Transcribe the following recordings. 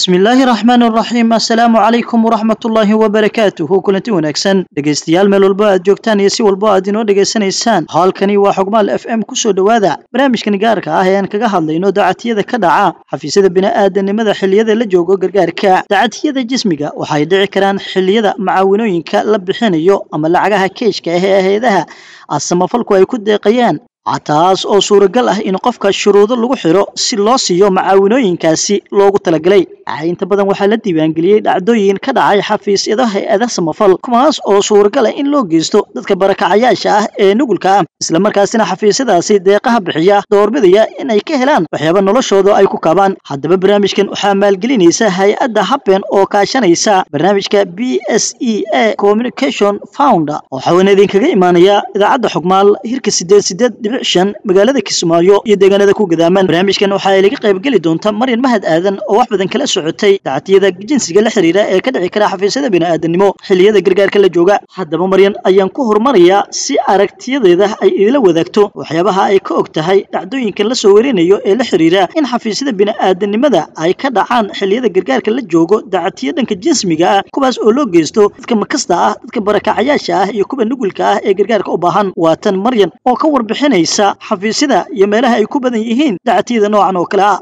bismillaahi raxmaani raxiim assalaamu calaykum waraxmatullaahi wabarakaatuhu kulanti wanaagsan dhegaystayaal meel walbo aad joogtaan iyo si walbo aad inoo dhegaysanaysaan halkani waa xogmaal f m kusoo dhowaada barnaamijkan gaarka ah ee aan kaga hadlayno dacatiyada ka dhaca xafiisyada bini'aadanimada xilliyada la joogo gargaarka dacatiyada jismiga waxay dhici karaan xilliyada macaawinooyinka la bixinayo ama lacagaha keeshka ah ee hay-adaha asamafalku ay ku deeqayaan taas oo suuragal ah in qofka shuruudo lagu xiro si loo siiyo macaawinooyinkaasi loogu talagalay inta badan waxaa la diiwaangeliyey dhacdooyin ka dhacay xafiisyada hay-ada samafal kuwaas oo suuragal ah in loo geysto dadka barakacayaasha ah ee nugulka ah islamarkaasina xafiisyadaasi deeqaha bixiya doorbidaya inay ka helaan waxyaaba noloshooda ay ku kabaan haddaba barnaamijkan waxaa maalgelinaysa hay-adda habben oo kaashanaysa barnaamijka b s e a communication founder waxaana idinkaga imaanaya idaacadda xogmaal hirka sideed sideed shan magaalada kismaayo iyo deegaanada ku gadaaman barnaamijkan waxaa laga qaybgeli doonta maryan mahad aadan oo wax badan kala socotay dacatiyada jinsiga la xiriira ee ka dhici kara xafiisyada bini'aadanimo xilliyada gargaarka la jooga haddaba maryan ayaan ku horumarayaa si aragtiyadeeda ay idila wadaagto waxyaabaha ay ka og tahay dhacdooyinkan la soo warinayo ee la xiriira in xafiisyada bini'aadanimada ay ka dhacaan xilliyada gargaarka la joogo dacatiyo dhanka jinsmiga ah kuwaas oo loo geysto dadka makasta ah dadka barakacayaasha ah iyo kuwa nugulka ah ee gargaarka u baahan waa tan maryan oo ka warbixinay xafiisyada iyo meelaha ay ku badan yihiin dacatiyada noocan oo kale ah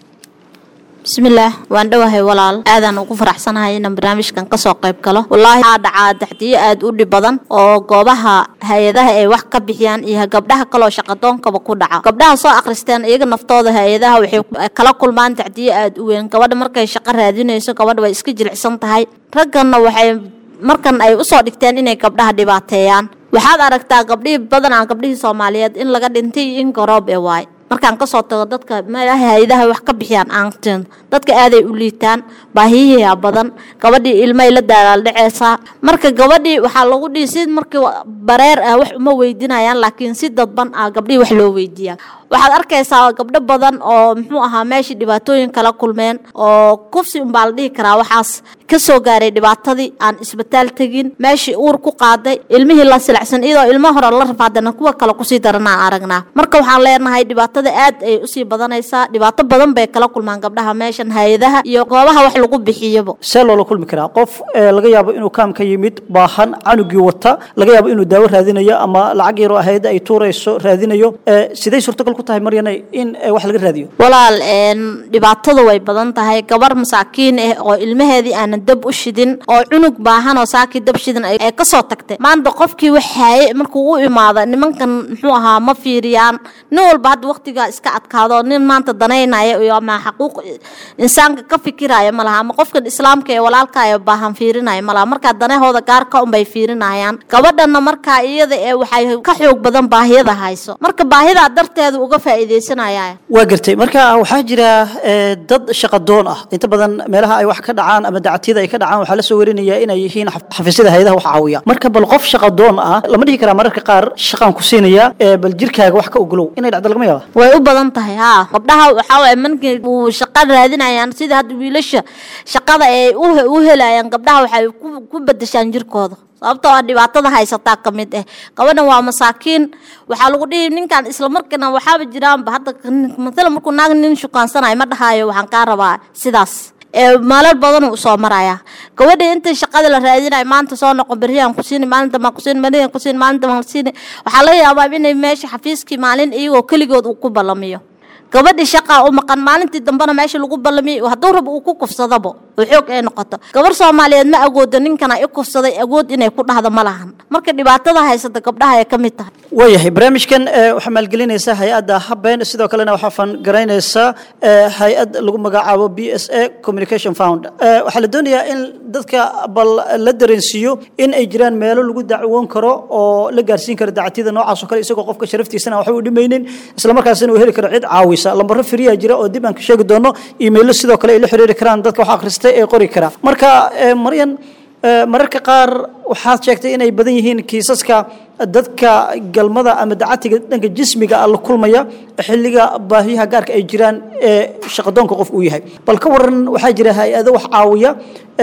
bismillaah waan dhowahay walaal aadaan ugu faraxsanahay inaan barnaamijkan kasoo qayb galo wallaahi aa dhacaa dacdiyo aada u dhib badan oo goobaha hay-adaha ay wax ka bixiyaan iyo gabdhaha kaloo shaqadoonkaba ku dhaca gabdhaha soo akhristeen iyaga naftooda hay-adaha waxay kala kulmaan dacdiyo aada u weyn gabadha markay shaqo raadinayso gabadha way iska jilicsan tahay ragganna waxay markan ay usoo dhigteen inay gabdhaha dhibaateeyaan waxaad aragtaa gabdhihii badanaa gabdhihii soomaaliyeed in laga dhintay iyo in garoob ee waay markaan kasoo tago dadka meelaha hay-adaha wax ka bixiyaan aantin dadka aaday u liitaan baahiyihiia badan gabadhii ilmaay la daalaaldhaceysaa marka gabadhii waxaa lagu dhihi si markii bareer ah wax uma weydiinayaan laakiin si dadban ah gabdhihii wax loo weydiiyaa waxaad arkaysaa gabdho badan oo muxuu ahaa meeshii dhibaatooyin kala kulmeen oo kufsi unbaa la dhihi karaa waxaas kasoo gaaray dhibaatadii aan isbitaal tegin meeshii uur ku qaaday ilmihii la silacsan iyadoo ilmo hore la rafaadana kuwa kale kusii daranaan aragnaa marka waxaan leenahay dhibaatada aad ay usii badanaysaa dhibaato badan bay kala kulmaan gabdhaha meeshan hay-adaha iyo goobaha wax lagu bixiyaba see loola kulmi karaa qof laga yaabo inuu kaam ka yimid baahan canugii wata laga yaabo inuu daawo raadinayo ama lacag yaroo hay-adda ay tuurayso raadinayo siday suurtagal ku tahay maryane in wax laga raadiyo walaal dhibaatada way badan tahay gabar masaakiin ah oo ilmaheedii aanan dab u shidin oo cunug baahan oo saakii dab shidin ay kasoo tagtay maanta qofkii wax haaye markuu u imaado nimankan muxuu ahaa ma fiiriyaan nin walba hadda waqtiga iska adkaado nin maanta danaynaya iyo ama xaquuq insaanka ka fikiraya ma laha ama qofkan islaamka ee walaalka ee baahan fiirinaya ma laha markaa danahooda gaarka unbay fiirinayaan gabadhana markaa iyada ee waxay ka xoog badan baahiyada hayso marka baahidaa darteeda uga faa'iidaysanaya waa gartay marka waxaa jira dad shaqadoon ah inta badan meelaha ay wax ka dhacaan ama dacatiyada ay ka dhacaan waxaa la soo warinayaa inay yihiin xafiisyada hay-adaha wax caawiya marka bal qof shaqadoon ah lama dhihi karaa mararka qaar shaqaan ku siinaya bal jirkaaga wax ka ogolow inay dhacdo lagama yaaba way u badan tahay haa gabdhaha waxaa waye markii uu shaqa raadinayaan sida hadda wiilasha shaqada ay u helayaan gabdhaha waxay ku bedeshaan jirkooda sababtoo ah dhibaatada haysataa ka mid ah gabadhan waa masaakiin waxaa lagu dhihi ninkan islamarkiina waxaaba jiraanba hadda matala markuu naag nin shukaansanaya ma dhahaayo waxaan kaa rabaa sidaas maalal badan uu soo maraya gabadha inta shaqada la raadinayo maanta soo noqon beriyaan ku siini maalinta maan ku siini beriyaan ku siini maalinta maan ku siini waxaa laga yaabaa inay meesha xafiiskii maalin iyagoo keligood uu ku ballamiyo gabadhii shaqaa u maqan maalintii dambena meesha lagu ballamiyay hadduu rab uu ku kufsadaba oo xoog ay noqoto gabar soomaaliyeed ma agoodo ninkana i kufsaday agood inay ku dhahdo ma lahan marka dhibaatada haysata gabdhaha ay ka mid tahay waayahay barnaamijkan waxaa maalgelinaysa hay-adda habeen sidoo kalena waxaa fangaraynaysa hay-ad lagu magacaabo b s a communication found waxaa la doonayaa in dadka bal la dareensiiyo in ay jiraan meelo lagu dacwoon karo oo la gaarsiin karo dacatiyada noocaas oo kale isagoo qofka sharaftiisana waxba u dhimaynin islamarkaasina uu heli karo cid caawisa lambaro firiya jira oo dib aan ka sheegi doono iimaylo sidoo kale ay la xiriiri karaan dadka wax akhristay ee qori kara marka maryan mararka qaar waxaad sheegtay inay badan yihiin kiisaska dadka galmada ama dacatiga dhanka jismiga la kulmaya xilliga baahiyaha gaarka ay jiraan ee shaqadoonka qof uu yahay bal ka waran waxaa jira hay-ado wax caawiya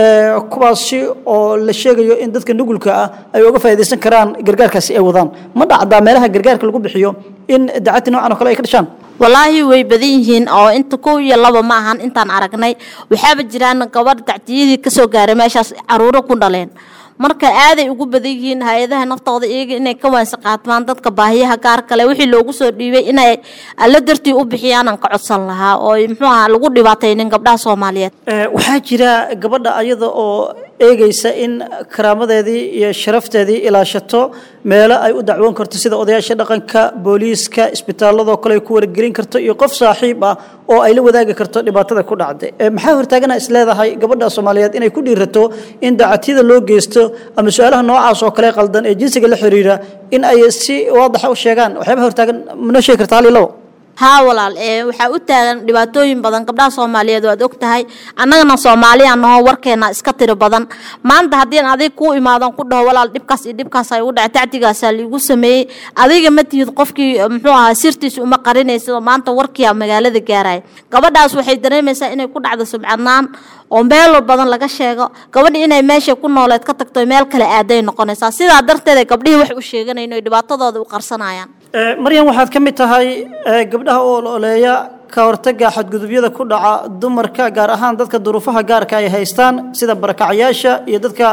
kuwaasi oo la sheegayo in dadka nugulka ah ay uga faa'iidaysan karaan gargaarkaasi ay wadaan ma dhacdaa meelaha gargaarka lagu bixiyo in dacati noocan oo kale ay ka dhashaan walaahi way badan yihiin oo inta kow iyo laba ma ahan intaan aragnay waxaaba jiraan gabadh dacdiyadii kasoo gaaray meeshaas caruuro ku dhaleen marka aaday ugu badan yihiin hay-adaha naftooda iyaga inay ka waansi qaatmaan dadka baahiyaha gaar kale wixii loogu soo dhiibay inay alla dartii u bixiyaanan ka codsan lahaa oo muxuu aha lagu dhibaataynin gabdhaha soomaaliyeed waxaa jira gabadha ayada oo eegaysa in karaamadeedii iyo sharafteedii ilaashato meelo ay u dacwoon karto sida odayaasha dhaqanka booliiska isbitaaladoo kale ay ku wargelin karto iyo qof saaxiib ah oo ay la wadaagi karto dhibaatada ku dhacday maxaa hortaagana is leedahay gabadha soomaaliyeed inay ku dhiirato in dacatyada loo geysto ama su-aalaha noocaas oo kale qaldan ee jinsiga la xiriira in ay si waadaxa u sheegaan waxyaaba hortaagan manoo sheegi karta hal iyo labo haa walaal ee waxaa u taagan dhibaatooyin badan gabdhaha soomaaliyeed waad og tahay annagana soomaaliya nahoo warkeena iska tiro badan maanta haddii adig kuu imaadan ku dhaho walaal dhibkaas iyo dhibkaas ay ugu dhacay tacdigaasaa liigu sameeyey adiga ma tihid qofkii muxuu ahaa sirtiisa uma qarinaysid oo maanta warkiia magaalada gaaraya gabadhaas waxay dareemaysaa inay ku dhacdo subcadnaan oo meel badan laga sheego gabadhi inay meesha ku nooleed ka tagto meel kale aaday noqonaysaa sidaa darteed gabdhihii wax u sheeganayn oy dhibaatadooda u qarsanayaan maryan waxaad ka mid tahay gabdhaha oo ololeeya ka hortaga xadgudubyada ku dhaca dumarka gaar ahaan dadka duruufaha gaarka ay haystaan sida barakacayaasha iyo dadka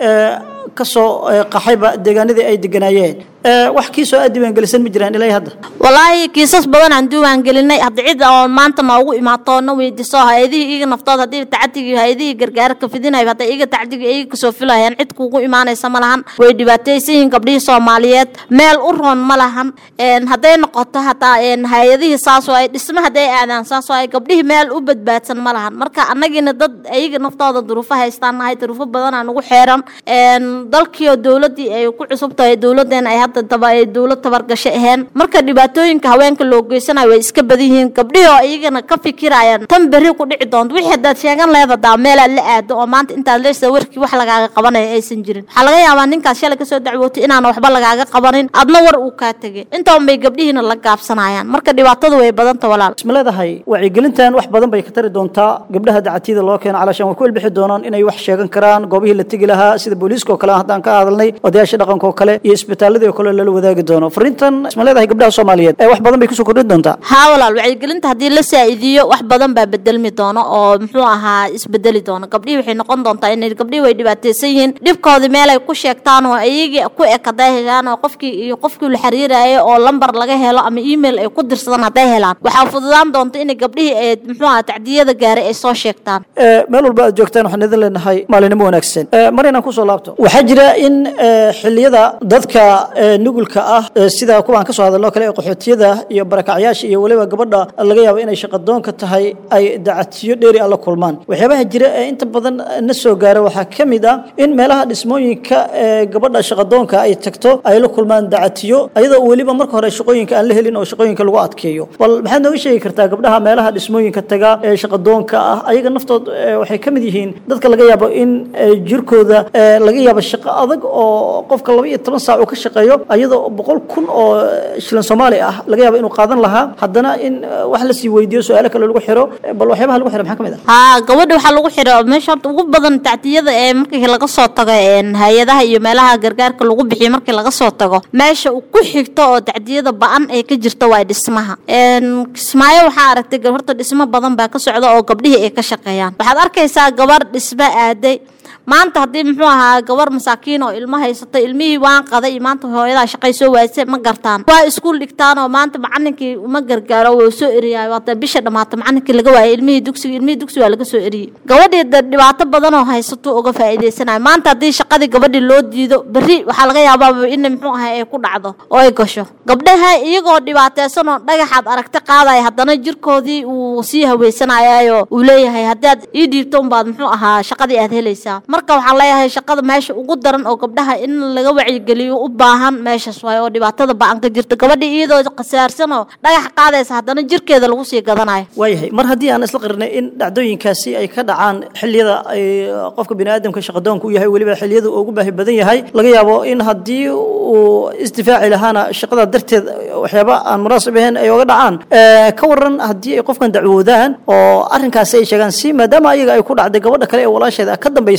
kasoo qaxayba deegaanadii ay deganaayeen wax kiisoo aad diiwaangelisan ma jiraan ilaa hadda walaahi kiisas badan aan diiwaangelinay hadda cid oo maanta noogu imaato na weydiiso hay-adihii iyaga naftood haddii tacadigi hay-adihii gargaarka fidinayo hadda iyaga tacadigi iyaga kasoo filayaan cid kuugu imaanaysa ma lahan way dhibaataysan yihiin gabdhihii soomaaliyeed meel u roon ma lahan hadday noqoto hataa hay-adihii saasoo ay dhisma hadday aadaan saasoo ay gabdhihii meel u badbaadsan ma lahan marka annagiina dad iyaga naftooda duruufo haystaan nahay duruufo badanaa nagu xeeran dalkiioo dowladii ay ku cusub tahay dowladeena ay hadda daba ay dowlad tabargasho aheen marka dhibaatooyinka haweenka loo geysanayo way iska badan yihiin gabdhihii oo iyagana ka fikirayaan tan berri ku dhici doonto wixii haddaad sheegan leedadaa meelaad la aado oo maanta intaad leesa warkii wax lagaaga qabanayo aysan jirin waxaa laga yaabaa ninkaas shalay kasoo dacwootay inaan waxba lagaaga qabanin adna war uu kaa tegay intaan bay gabdhihiina la gaabsanayaan marka dhibaatadu way badanta walaal isma leedahay wacyigelintan wax badan bay ka tari doontaa gabdhaha dacatiyada loo keeno calaashaan way ku elbixi doonaan inay wax sheegan karaan goobihii la tegi lahaa sida booliiska oo kale haddaan ka hadalnay odayaasha dhaqanka oo kale iyo isbitaaladii oo kale lala wadaagi doono fariintan isma leedahay gabdhaha soomaaliyeed ee wax badan bay kusoo kordhin doontaa haa walaal wacyigelinta haddii la saa'iidiyo wax badan baa bedelmi doono oo muxuu ahaa isbedeli doono gabdhihii waxay noqon doontaa inay gabdhihii way dhibaataysan yihiin dhibkoodii meel ay ku sheegtaan oo iyagii ku eg hadday helaan oo qofkii iyo qofkii la xiriirayay oo lambar laga helo ama email ay ku dirsadaan hadday helaan waxaa fududaan doonta inay gabdhihii ee muxuu ahaa tacdiyada gaaray ay soo sheegtaan meel walba aad joogtaan waxaan idin leenahay maalinimo wanaagsan mar inaan kusoo laabto waxaa jira in xilliyada dadka nugulka ah sida kuwaan kasoo hadalno kale ee qaxootiyada iyo barakacyaasha iyo weliba gabadha laga yaabo inay shaqadoonka tahay ay dacatiyo dheeri ah la kulmaan waxyaabaha jira ee inta badan na soo gaara waxaa ka mid ah in meelaha dhismooyinka ee gabadha shaqadoonka ay tagto ay la kulmaan dacatiyo ayadoo weliba marka hore shaqooyinka aan la helin oo shaqooyinka lagu adkeeyo bal maxaad nooga sheegi kartaa gabdhaha meelaha dhismooyinka taga ee shaqadoonka ah ayaga naftood waxay ka mid yihiin dadka laga yaabo in jirkooda laga yaabo shaqo adag oo qofka laba iyo toban saac uu ka shaqeeyo ayadoo boqol kun oo shilin soomaali ah laga yaabo inuu qaadan lahaa haddana in wax lasii weydiiyo su-aalo kale lagu xiro bal waxyaabaha lagu xiro maxaa ka mid ah haa gabadha waxaa lagu xiro meesha horta ugu badan tacdiyada ee markii laga soo tago hay-adaha iyo meelaha gargaarka lagu bixiyo markii laga soo tago meesha ku xigto oo tacdiyada ba-an ee ka jirta waa dhismaha kismaayo waxaa aragtay horta dhismo badan baa ka socda oo gabdhihii ay ka shaqeeyaan waxaad arkaysaa gabar dhismo aaday maanta haddii muxuu ahaa gabar masaakiin oo ilmo haysata ilmihii waan qaday iyo maanta hooyadaa shaqay soo waayse ma gartaan waa iskuul dhigtaan oo maanta macalinkii uma gargaaro wuu soo eriyay waata bisha dhammaata macalinkii laga waayay ilmihii dugsiga ilmihii dugsi waa laga soo eriyey gabadhii da dhibaato badan oo haysato uga faa'iidaysanayo maanta haddii shaqadii gabadhii loo diido berri waxaa laga yaabaa in muxuu ahaa ay ku dhacdo oo ay gasho gabdhaha iyagoo dhibaataysan oo dhagaxaad aragti qaadaya haddana jirkoodii uu sii haweysanayaayo uu leeyahay haddaad ii dhiibto unbaad muxuu ahaa shaqadii aad helaysaa marka waxaan leeyahay shaqada meesha ugu daran oo gabdhaha in laga wacyigeliyo u baahan meeshaas waayo oo dhibaatada ba-an ka jirta gabadha iyadoo qasaarsan oo dhagax qaadaysa haddana jirkeeda lagu sii gadanayo waayahay mar haddii aan isla qirnay in dhacdooyinkaasi ay ka dhacaan xilliyada ay qofka bini aadamka shaqadoonka u yahay weliba xilliyada uu ugu baahi badan yahay laga yaabo in haddii uu isdifaaci lahaana shaqada darteed waxyaaba aan munaasib ahayn ay oga dhacaan ka waran haddii ay qofkan dacwoodaan oo arrinkaasi ay sheegaan si maadaama ayaga ay ku dhacday gabadha kale ee walaasheeda ka dambaysa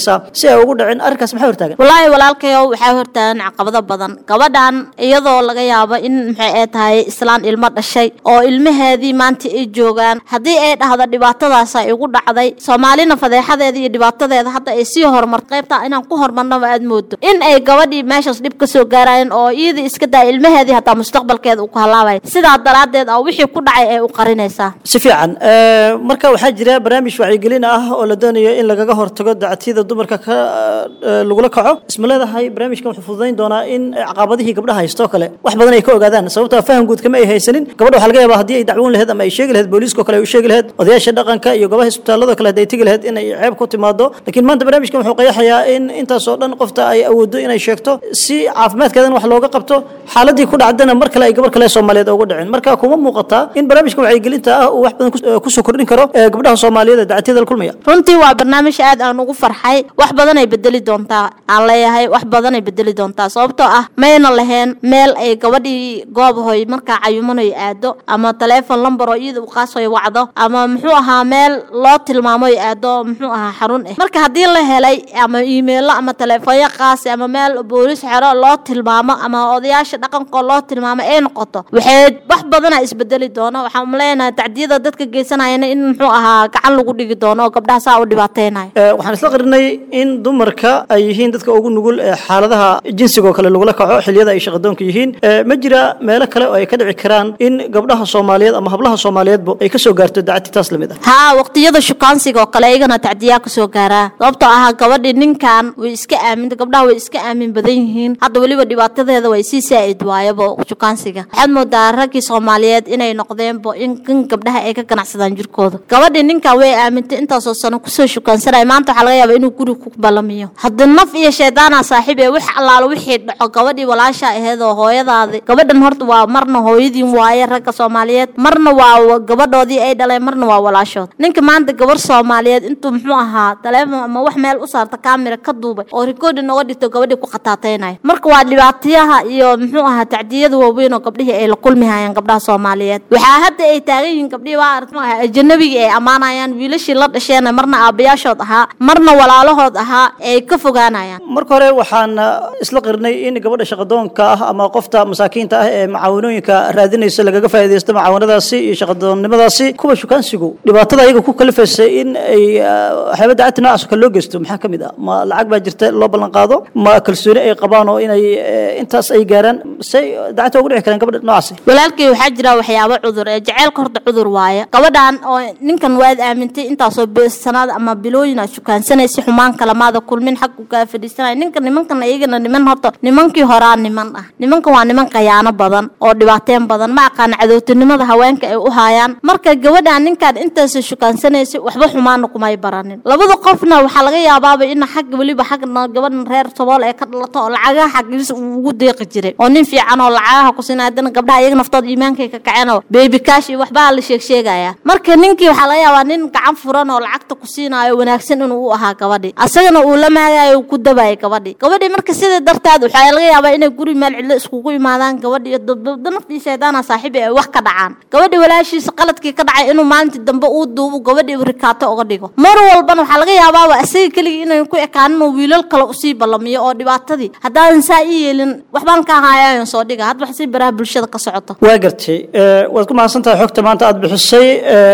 samaysaa si ay ugu dhicin arrinkaas maxay hortaagan walaahi walaalkayow waxaa hortaagan caqabado badan gabadhan iyadoo laga yaabo in maxay ay tahay islaan ilmo dhashay oo ilmaheedii maanta ay joogaan haddii ay dhahdo dhibaatadaasa igu dhacday soomaalina fadeexadeeda iyo dhibaatadeeda hadda ay sii horumar qaybta inaan ku hormarnaba aad moodo in ay gabadhii meeshaas dhib ka soo gaarayeen oo iyadii iska daa ilmaheedii hataa mustaqbalkeeda uu ku halaabaya sidaa daraaddeed oo wixii ku dhacay ay u qarinaysaa si fiican marka waxaa jira barnaamij wacyigelin ah oo la doonayo in lagaga hortago dacatiyada dumarka ka lagula kaco isma leedahay barnaamijkan wuxuu fududayn doonaa in caqabadihii gabdhaha haystoo kale wax badan ay ka ogaadaan sababtoo faham guud kama ay haysanin gabadha waxaa laga yaabaa haddii ay dacwoon laheyd ama ay sheegi laheyd booliiskao kale ay u sheegi laheyd odayaasha dhaqanka iyo gobaha isbitaalada kale hadday tegi laheyd in ay ceeb ku timaado laakiin maanta barnaamijkan wuxuu qayaxayaa in intaasoo dhan qofta ay awoodo inay sheegto si caafimaadkeedana wax looga qabto xaaladii ku dhacdana mar kale ay gabar kale soomaaliyeed ugu dhicin marka kuma muuqataa in barnaamijka wacyigelinta ah uu wax badan kusoo kordhin karo gabdhaha soomaaliyeed ee dacatiyada la kulmaya runtii waa barnaamij aad aan ugu farxay wax badan ay bedeli doontaa aan leeyahay wax badan ay bedeli doontaa sababtoo ah mayna lahayn meel ay gabadhii goobahoy markaa cayumanoy aado ama taleefon lambar oo iyada u qaasoy wacdo ama muxuu ahaa meel loo tilmaamoy aado muxuu ahaa xarun ah marka haddii la helay ama iimeilo ama taleefonyo qaasi ama meel boolis xero loo tilmaamo ama odayaasha dhaqankoo loo tilmaamo ay noqoto waxay wax badana isbedeli doono waxaan leenahay tacdiyada dadka geysanayana in muxuu ahaa gacan lagu dhigi doono oo gabdhaha saa u dhibaateynayo waxaan isla qarinay in dumarka ay yihiin dadka ugu nugul ee xaaladaha jinsiga oo kale lagula kaco xilliyada ay shaqadoonka yihiin ma jira meelo kale oo ay ka dhici karaan in gabdhaha soomaaliyeed ama hablaha soomaaliyeedba ay kasoo gaarto dacati taas lamid ah haa waqtiyada shukaansiga oo kale iyagana tacdiyaa kasoo gaaraa sababtoo ah gabadhi ninkan way iska aaminta gabdhaha way iska aamin badan yihiin hadda weliba dhibaatadeeda way sii saa'id waayaba shukaansiga waxaad moodaa raggii soomaaliyeed inay noqdeenbo in kan gabdhaha ay ka ganacsadaan jirkooda gabadhi ninkan way aamintay intaasoo sano kusoo shukaansanaya maanta waxaa laga yaaba inuu guri ku balamiyo hadda naf iyo shaydaana saaxiib ee wax allaalo wixii dhaco gabadhii walaasha aheed oo hooyadaadi gabadhan horta waa marna hooyadiin waaye ragga soomaaliyeed marna waa gabadhoodii ay dhaleen marna waa walaashood ninka maanta gabar soomaaliyeed intuu muxuu ahaa taleefon ama wax meel u saarta kaamira ka duubay oo rikoodin oga dhigto gabadhii ku khataateynayo marka waa dhibaatayaha iyo muxuu ahaa tacdiyada waaweyn oo gabdhihii ay la kulmi hayaan gabdhaha soomaaliyeed waxaa hadda ay taagan yihiin gabdhihii waa aragt maaha ajanabigii ay ammaanayaan wiilashii la dhasheena marna aabayaashood ahaa marna walaalahood ahaa ay ka fogaanayaan marka hore waxaan isla qirnay in gabadha shaqadoonka ah ama qofta masaakiinta ah ee macaawanooyinka raadinaysa lagaga faa'iidaysto macaawanadaasi iyo shaqadoonnimadaasi kuwa shukaansigu dhibaatada ayaga ku kalifaysa in ay waxyaaba dacati noocaas oo kale loo geysto maxaa ka mid ah ma lacag baa jirta loo ballan qaado ma kalsooni ay qabaan oo inay intaas ay gaaraan say dacati ugu dhici karaan gabadha noocaasi walaalkii waxaa jira waxyaabo cudur ee jaceylka horta cudur waaye gabadhan oo ninkan waad aamintay intaasoo sanaad ama bilooyin aad shukaansanaysa xumaan kalamaada kulmin xag u kaa fadhiisanaya ninka nimankan iyagana niman horta nimankii horaa niman ah nimankan waa niman qayaano badan oo dhibaateen badan ma aqaana cadowtinimada haweenka ay u haayaan marka gabadhan ninkaan intaasoo shukaansanaysa waxba xumaana kumay baranin labada qofna waxaa laga yaabaaba in xagga weliba xagna gabadhan reer sabool ee ka dhalato oo lacagaha xaggiisa uu ugu deeqi jiray oo nin fiican oo lacagaha ku siinaya haddana gabdhaha iyaga naftooda iimaankay ka kaceen oo baby cash iyo waxbaa la sheeg sheegaya marka ninkii waxaa laga yaabaa nin gacan furan oo lacagta ku siinaayo wanaagsan inuu u ahaa gabadhi asagana uu la maagayo ku dabaayay gabadhi gabadhi marka sida darteed waxaa laga yaabaa inay guri meel cidlo iskugu imaadaan gabadhi iyo dabdabda naftii shaydaana saaxiibi ay wax ka dhacaan gabadhi walaashiisa qaladkii ka dhacay inuu maalintii dambe uu duubo gabadhi rikaato uga dhigo mar walbana waxaa laga yaabaaba asaga keligii inay ku ekaanin oo wiilal kale usii ballamiyo oo dhibaatadii haddaadan saa ii yeelin waxbaan ka ahaayayan soo dhiga hadba si baraha bulshada ka socoto waa gartay waad ku mahadsan tahay xogta maanta aad bixisay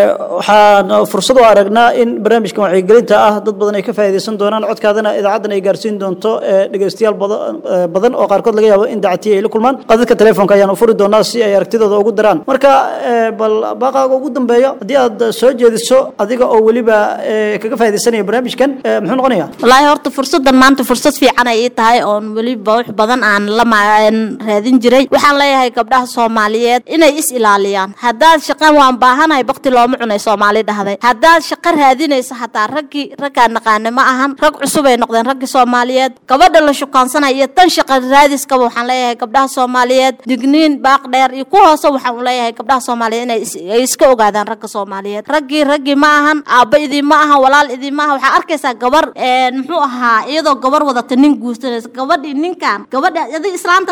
waxaan fursad u aragnaa in barnaamijkan wacyigelinta ah dad badan ay ka faa'iidaysan doonaan codkaadana idaacaddan ay gaarsiin doonto dhegaystayaal badan oo qaarkood laga yaabo in dacatiya ay la kulmaan qadadka telefoonka ayaan u furi doonaa si ay aragtidooda ugu daraan marka bal baaqaaga ugu dambeeyo haddii aad soo jeediso adiga oo weliba kaga faa'iidaysanaya barnaamijkan muxuu noqonayaa wallaahi horta fursaddan maanta fursad fiican ay ii tahay oon weliba wax badan aan la raadin jiray waxaan leeyahay gabdhaha soomaaliyeed inay is ilaaliyaan haddaad shaqan waan baahanahay bakti looma cunay soomaali dhahday haddaad shaqo raadinaysa hataa raggii raggaa naqaane ma ahan rag cusub ay noqdeen raggii soomaaliyeed gabadha la shukaansanaya iyo tan shaqa raadiskaba waxaan leeyahay gabdhaha soomaaliyeed digniin baaq dheer iyo ku hoose waxaan u leeyahay gabdhaha soomaaliyeed inay ay iska ogaadaan ragga soomaaliyeed raggii raggii ma ahan aabba idiinma aha walaal idiinma aha waxaa arkaysaa gabar muxuu ahaa iyadoo gabar wadata nin guursanaysa gabadhii ninkan gabadha adig islaantan aad qabtaa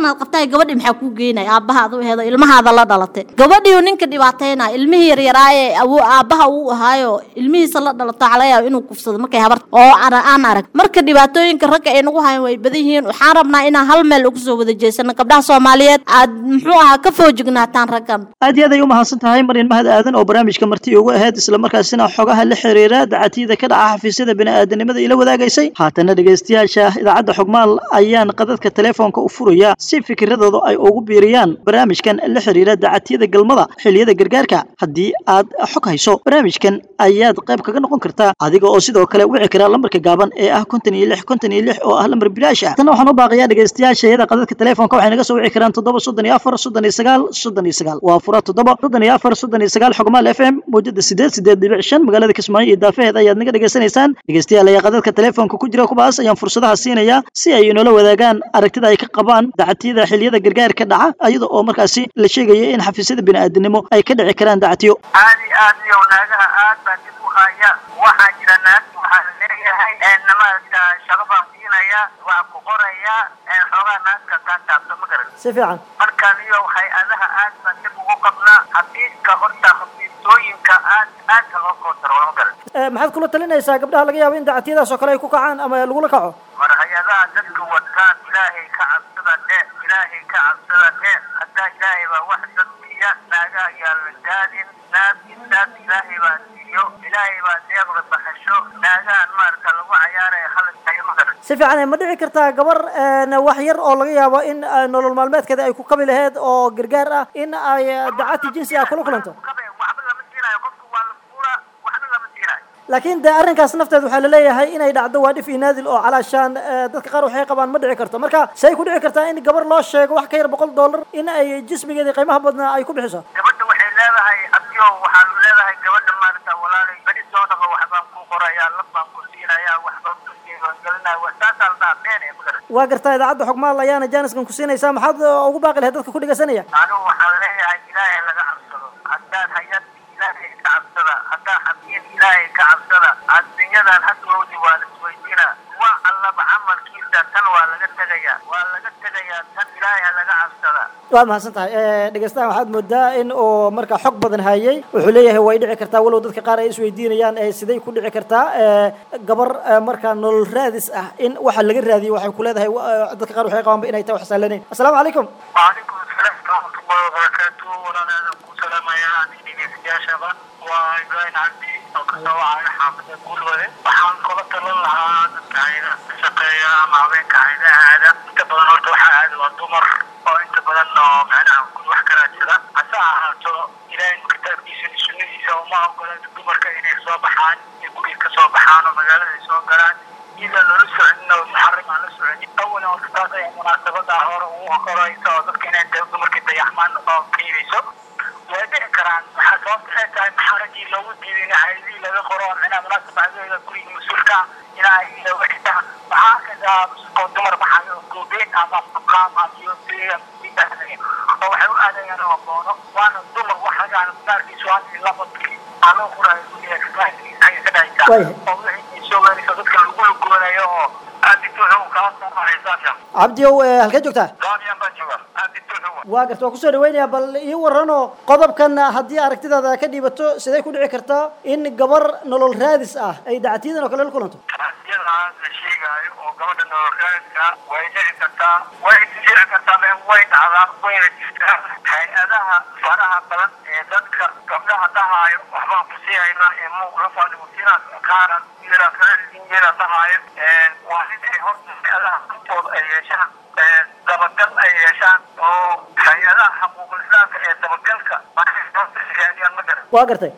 gabadhii maxaa kuu geynaya aabbahaad u aheedo ilmahaada la dhalatay gabadhiiu ninka dhibaataynaya ilmihii yaryaraaye awo aabbaha uu ahaayo ilmihiisa la dhalato waxaa laga yaaba inuu kufsado markay habar oo ana- aan arag marka dhibaatooyinka ragga ay nagu hayan way badan yihiin waxaan rabnaa inaan hal meel ugu soo wada jeesano gabdhaha soomaaliyeed aad muxuu ahaa ka foojignaataan raggan aad iyo aad ay u mahadsan tahay maryan mahad aadan oo barnaamijka marti ugu ahayd islamarkaasina xogaha la xiriira dacatiyada ka dhaca xafiisyada bini'aadanimada ila wadaagaysay haatana dhegaystayaasha idaacadda xogmaal ayaan qadadka telefoonka u furaya si fikiradooda ay ugu biiriyaan barnaamijkan la xiriira dacatiyada galmada xilliyada gargaarka haddii aad xog hayso barnaamijkan ayaad qayb kaga noqon kartaa adiga oo sidoo kale wici kara lambarka gaaban ee ah konton iyo lix konton iyo lix oo ah lambar bilaash ah tana waxaan u baaqayaa dhegaystayaasha iyada qadadka telefoonka waxay naga soo wici karaan toddoba soddon iyo afar soddon iyo sagaal soddon iyo sagaal waa fura toddoba soddon iyo afar soddon iyo sagaal xogmaal f m mawjada sideed sideed dhibic shan magaalada kismaayo iyo daafaheeda ayaad naga dhegaysanaysaan dhegaystayaal ayaa qadadka telefoonka ku jira kuwaas ayaan fursadaha siinayaa si ay inoola wadaagaan aragtida ay ka qabaan dacatiyada xilliyada gargaarka dhaca iyada oo markaasi la sheegaya in xafiisyada bini'aadanimo ay ka dhici karaan dacatiyo aad iyo aad iyo naagaha aad baa dib u haya waxaa jira naag waxaa leeyahay namaadka shaqo baan siinaya waa ku qoraya xoogaa naagka kaa taabto ma garan si fiican markaan iyo hay-adaha aad baan dib ugu qabnaa xafiiska horta xafiisooyinka aad aadka loo kootaro ma garan maxaad kula talinaysaa gabdhaha laga yaabo in dacatiyadaas oo kale ay ku kacaan ama lagula kaco war hay-adaha dadka wataan ilaahay ka cabsada dhe ilaahay ka cabsada dhe haddaa ilaahay baa wax dad siiya naagaha ayaa la gaadin naag intaas ilaahay baa siiyo ilaahay baa deeqda baxasho naagahan maarata lagu cayaaraya haladkayo ma garan si fiican ma dhici kartaa gabar wax yar oo laga yaabo in nolol maalmeedkeeda ay ku kabi laheyd oo gargaar ah in ay dacati jinsi ah kula kulanto waxba lama siinayo qofku waa la fuula waxna lama siinayo laakiin de arrinkaas nafteed waxaa laleeyahay inay dhacdo waa dhif iyo naadil oo calaashaan dadka qaar waxay qabaan ma dhici karto marka say ku dhici kartaa in gabar loo sheego wax ka yar boqol dollar in ay jismigeedii qiimaha badnaa ay ku bixiso gabadha waxay leedahay abdiyo waxaa leedahay gabadha maarata walaalay beri soo dhaqo waxbaan ku qorayaa lab baan ku siinayaa waxbaan ku siigelinaya wasaasaa la dhaha been ee magaran waa gartaa idaacadda xogmaal ayaana jaaniskan ku siinaysaa maxaad ugu baaqi lahayd dadka ku dhegaysanaya anigu waxaan leeyahay ilaahay laga cabsado haddaad hay-ad ilaahay ka cabsada haddaa xafiid ilaahay ka cabsada adduunyadan hadowdi waa la isweydiina waa allaba camalkiisa tan waa laga tegaya waa laga tegayaa tan ilaahay ha laga cabsada waa mahadsan tahay dhegeystahan waxaad moodaa in uu marka xog badan hayay wuxuu leeyahay way dhici kartaa walow dadka qaar ay isweydiinayaan siday ku dhici kartaa gabar marka nolol raadis ah in waxa laga raadiyo waxay ku leedahay dadka qaar waxay qabaanba inay tahay wax sahlanayn assalaamu calaykum وعليكم السلام ورحمة الله وبركاته وأنا أدعوكم سلام يا أميني يا شباب وإبراهيم عبدي أو كسوة على حافظ كل ولد وحان قلت الله dadka ayda shaqeeya ama haweenka ayda aada inta badan horta waxaa aada waa dumar oo inta badan oo macnaha kun wax kala jira hase ahaato ilaahay kitaabkiisa iyo sunnadiisa uma ogola dumarka inay soo baxaan inay guriga ka soo baxaan oo magaalada ay soo galaan iyadoo loola soconin oo muxarim aan la soconin awalan horta taas ay munaasabada hore ugu horeysa oo dadka inay dumarka dayaxmaan oo keenayso way dhici karaan waxaa sababta ay tahay maxaradii loogu diiday in hayadii laga qoro micnaha munaasabacdooda guriga mas-uulka ina ay looga xitaa waxaa arkaysaa oo dumar maxaa goobeyn ama maqaam iyo oo waxay u aadayaan oo boono waana dumar waxagaan gaarkiisu waa in labadkii aa loo qorayo guriga ka dhacaysa oo wixii soo gaaraysa dadka lagu lugoonayo oo aad intuu wuxuu kala soo cabdiyow halkee joogtaa gaabiyaan baan jooga aad intuu waa garta waa kusoo dhaweynayaa bal ii waranoo qodobkan haddii aragtidaada ka dhiibato siday ku dhici kartaa in gabar nolol raadis ah ay dacatiyadan oo kale la kulanto yadaas la sheegaayo oo gabadha nololraadka way dhici kartaa way dhici kartaa me way dhacdaa wayna jirtaa hay-adaha faraha badan ee dadka gabdhaha dhahaayo waxbaan ku sii haynaa ee muuq la fadhigo sidaas qaaran yara yara dhahaayo waa in ay horta hay-adaha hortooda ay yeeshaan dabagal ay yeeshaan oo hay-adaha xaquuqul islaamka ee dabagalka raadiyaan ma garan waa gartay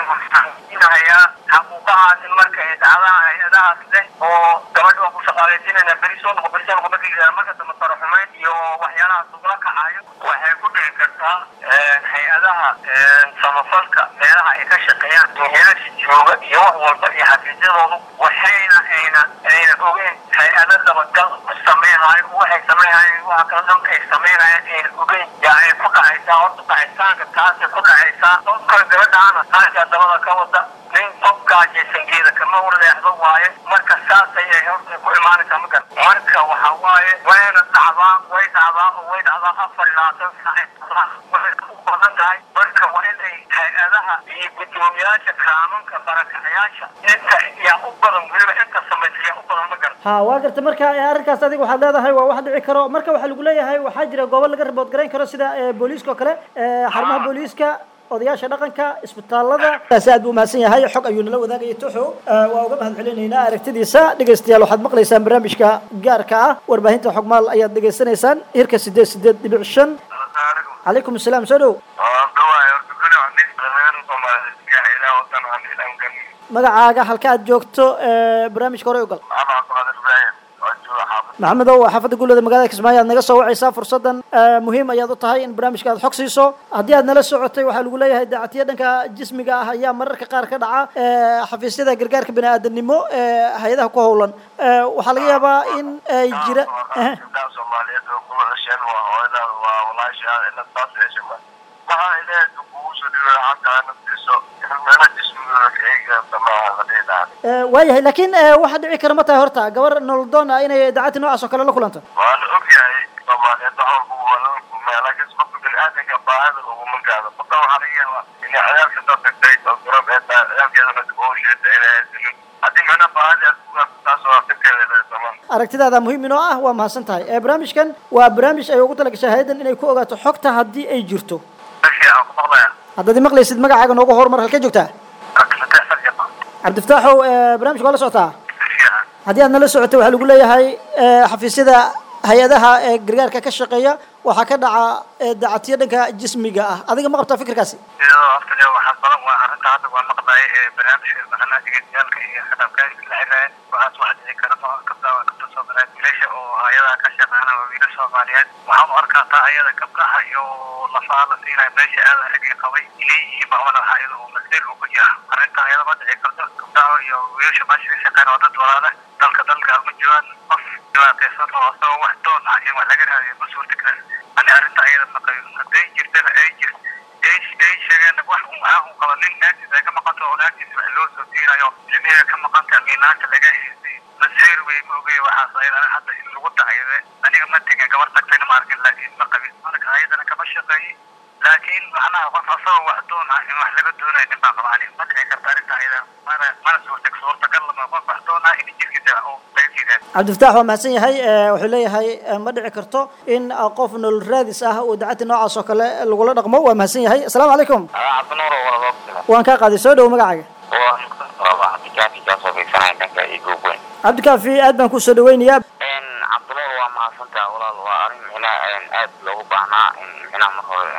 hayaa xaquuqahaas in marka ay dhacdaan hay-adahaas leh oo gabadha waan ku shaqaalaysinayna beri soo noqo beri soo noqo marka marka dambe taro xumeyn iyo waxyaalahaas ugula kacayo waxay ku dhici kartaa hay-adaha samafalka meelaha ay ka shaqeeyaan dunyaasha jooga iyo wax walba iyo xafiisyadoodu waxayna ayna ayna ogeen hay-ado dabagal ku sameynaayo waxay sameynayeen waxa kala dhan ay sameynayeen ayna ogeen yaa ay ku dhacaysaa horta dhacitaanka taasay ku dhacaysaa qofka gabadhaana taaskaa dabada ka wada nin qofkaajaysan geeda kama warleexdo waaye marka saas ayay horta ku imaanaysaa magar marka waxa waaye wayna dhacdaan way dhacdaan oo way dhacdaan afar iyo labaatan saac waxay u badan tahay marka waa inay hay-adaha iyo guddoomiyaasha kaanuunka barakacayaasha inta yaa u badan weliba inta samaysa yaa u badan ma garta ha waa garta marka eh, arrinkaas adiga waxaad leedahay waa wax dhici karo marka waxaa lagu leeyahay waxaa jira goobo laga ribood garayn karo sida eh, booliiska oo kale eh, xarumaha booliiska odayaasha dhaqanka isbitaalada taasi aad buu mahadsan yahay xog ayuu nala wadaagaya toxo Eh, waa uga mahad celinaynaa aragtidiisa dhegaystayaal waxaad maqlaysaan barnaamijka gaarka ah warbaahinta xogmaal ayaad dhegaysanaysaan hirka sideed sideed dhibic shan calaykum asalaam soo dhow magacaaga halka aad joogto eh, barnaamijka hore ugal maxamedow waa xaafadda guulada magaalada kismaayo aad naga soo wacaysaa fursaddan eh, muhiim ayaad u tahay in barnaamijka aad xog siiso haddii aad nala socotay waxaa lagu leeyahay daacatiya dhanka jismiga ah ayaa mararka qaar ka dhaca eh, xafiisyada gargaarka bini-aadanimo ee hay-adaha ku howlan Eh, waxaa laga yaabaa in ay jira eh, eh, waayahay laakiin eh, waxaa dhici kara ma tahay horta gabar nolodoon ah inay daacati noocaas oo kale la kulanto waana ogyahay soomaaliyeed wax walba waa laga kulmaya laakiin qofka bini-aadanka baahida uguma gaado qofka waxaa laga yaabaa inay ciyaalka soo tagtay oo garab ee tahay ciyaalkeedana dib ugu sheetay inay haysanin haddii macna baahida aad ku gaarto taas waa dhibkeeda leedahay soomaaliya aragtidaada muhiim inoo ah waa mahadsan tahay Eh, barnaamijkan waa barnaamij ay ugu talagashay hay-addan inay ku ogaato xogta haddii ay jirto Meeshii aan ku maqlayaa haddaad maqlaysid magacaaga noogu horumar halkee joogtaa kaklatay farjama cabdifataaxow eh, barnaamijka waa la socotaa fiican haddii aad nala socotay waxaa lagu leeyahay eh, xafiisyada hay-adaha ee gargaarka ka shaqeeya waxaa ka dhaca eh, dacatiyo dhanka jismiga ah adiga ma qabtaa fikirkaasi iyadoo after waxaa badan waa arrinta hadda waa maqlaay ee barnaamijka macnaha digitaalka iyo khadabkaadka la xiriiraya waxaas wax dhici kara ma gabdhaha waa gabdha soomaaliyeed wiilasha oo hay-adaha ka shaqeynaya waa wiilal soomaaliyeed waxaan u arkaa taa ayada gabdhaha iyo lafaha la siinaya meesha aada ragii qabay inay yihiin bacmada hay-ada oo masiir uu ku jira arrinta ayada ma dhici karto gabdhaha iyo wiilasha meesha ka shaqeyn waa dad walaala dalka dalka ma joogaan qof dhibaataysan oo asagoo wax doon ah in wax laga raadiyo ma suurtagal ani arrinta ayada ma qabin hadday jirtana ay jirto ay ay sheegeen wax un ah un qaba nin naagtiisa ay ka maqanto oo naagtiisa wax loo soo diirayo ilmihiga ka maqanta minaanta laga heystay maseer wey ma ogey waxaas ayadana hadda in lagu dacayde aniga ma tegin gabar tagtayna ma arkin laakiin ma qabin marka ayadana kama shaqeeyey laakiin macnaha qof asagoo wax doon ah in wax laga doonayo nin baa qaba ani ma dhici karta arrinta ayada mana mana suurtag suurtagal lama qof wax doon ah in jirkiisa uu laga jiidaan cabdifataax waa mahadsan yahay Eh, wuxuu leeyahay eh, ma dhici karto in ah, qof nolol raadis ah uu dacati noocaas oo kale lagula dhaqmo waa mahadsan yahay asalaamu calaykum cabdinuur wala loo waan kaa qaaday soo dhow magacaaga waa cabdikaafi kaasoo fiirsanaya dhanka igoog weyn cabdikaafi aad baan kusoo dhaweynayaa cabdinuur waa mahadsantaha walaal waa arrin micnaha aad loogu baahnaa in micnaha mar hore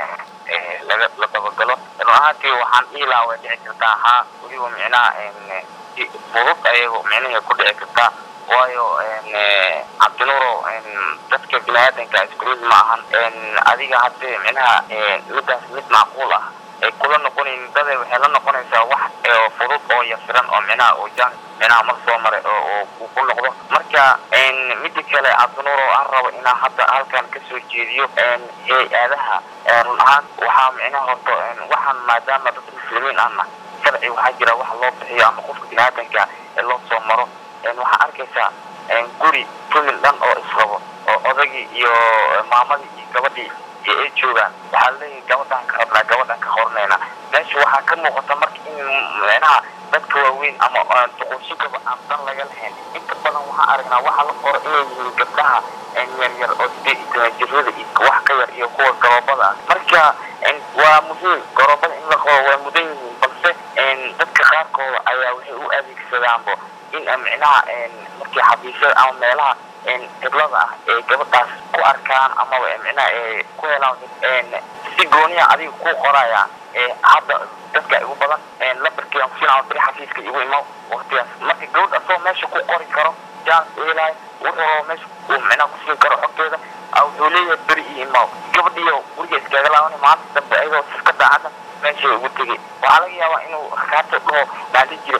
eh, laga la dabagalo run ahaantii waxaan dhihi lahaa way dhici kartaa haa weliba micnaha si fudud ayago micnihii ku dhici kartaa waayo eh, cabdinuuro dadka biniaadanka iskurid ma ahan adiga haddee micnaha eh, midaas mid macquul ah ay kula noqonayn dada waxay la noqonaysaa wax oo fudud oo yasiran oo micnaha oo jaan micnaha mar soo maray oo oo uu ku noqdo marka mida kale cabdinuur oo aan rabo inaan hadda halkan kasoo jeediyo hay-adaha run ahaan waxaa micnaha horta waxaan maadaama dad muslimiin ahna sharci waxaa jira wax loo bixiyo ama qofka biniaadanka ee loo soo maro waxaa arkaysaa guri famil dhan oo israbo oo odagii iyo maamadii iyo gabadhii iyo ay joogaan waxaa leeyahay gabadhaan ka rabnaa gabadhaan ka horanayna meesha waxaa ka muuqata marka in micnaha dadka waaweyn ama duqooshinkaba aan dan laga lahayn inta badan waxaan aragnaa waxaa la qoro inay yihiin gabdhaha yaryar oo sideed iyo toban jirada iyo wax ka yar iyo kuwa garoobada ah marka waa muhiim garoobada in la qoro waa mudan yihiin balse dadka qaarkooda ayaa waxay u adeegsadaanbo in micnaha markii xafiisyada ama meelaha qiblada ah ee gabadhaas ku arkaan amaba micnaha ee ku helaan si gooniya adiga ku qorayaan hadda dadka igu badan lambarkiiaan kusiinaa beri xafiiska igu imaw waqtigaas marka gabadh asoo meesha ku qori karo jaan eelaayo wuxuu rabo meesha uu micnaha kusiin karo xogteeda wuxuu leeyahay beri iyo imaw gabadhiyo guriga iskaga laabanay maanta dambe ayadoo iska daacada meesha ugu tegay waxaa laga yaabaa inuu rakaata dhaho maali jira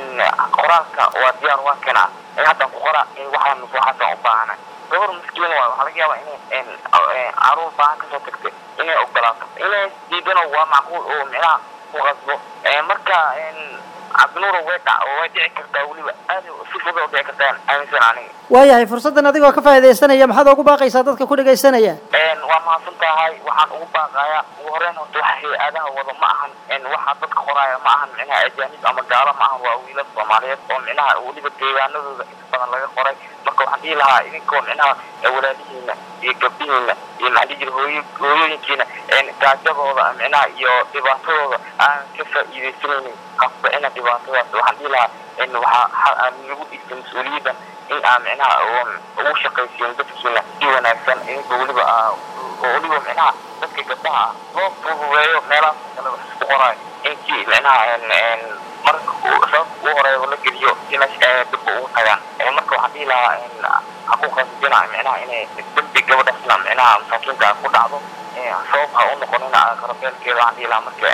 qoraalka waa diyaar waa kana haddaan ku qoraa waxaan waxaasaan u baahana gabar miskiin waay waxaa laga yaabaa inay caruur baahan kasoo tagtay inay ogolaato inay diidano waa macquul oo micnaha ku qasbo marka cabdinuuro way dhac way dhici kartaa weliba aad si fudud oo dhici kartaa aaminsan aniga waayahay fursaddan adigoo ka faa'iidaysanaya maxaad ugu baaqaysaa dadka ku dhegaysanaya een waa mahadsan tahay waxaan ugu baaqayaa ugu horeyn horta waxa hay-adaha wada ma ahan een waxa dadka qoraya ma ahan micnaha ajaanib ama gaalo ma ahan waa wiilal soomaaliyeed oo micnaha weliba deegaanadooda inta badan laga qoray marka waxaan dhihi lahaa idinkoo micnaha walaalihiina iyo gabdhihiina iyo maxaa dhihi jira hooyo hooyooyinkiina een gaajadooda micnaha iyo dhibaatadooda aan ka faa'iidaysanaynin qasba ina dhibaatadaas waxaan dhihi lahaa in waxaa lagu dhigtay mas-uuliyaddan in aa micnaha ugu shaqaysiin dadkiina si wanaagsan idinka weliba aa oo weliba micnaha dadka gabdhaha ah loo fududeeyo meelahaas kale wax isku qoraayo intii micnaha marka sababta ugu horeeya la geliyo si meesha dibba ugu tagaan marka waxaan dhihi lahaa xaquuqaasijina micnaha inay dembi gabadhaasna micnaha masaakiinta ku dhacdo sabab ha u noqonina qarabeelkeeda waxaan dhihi lahaa marka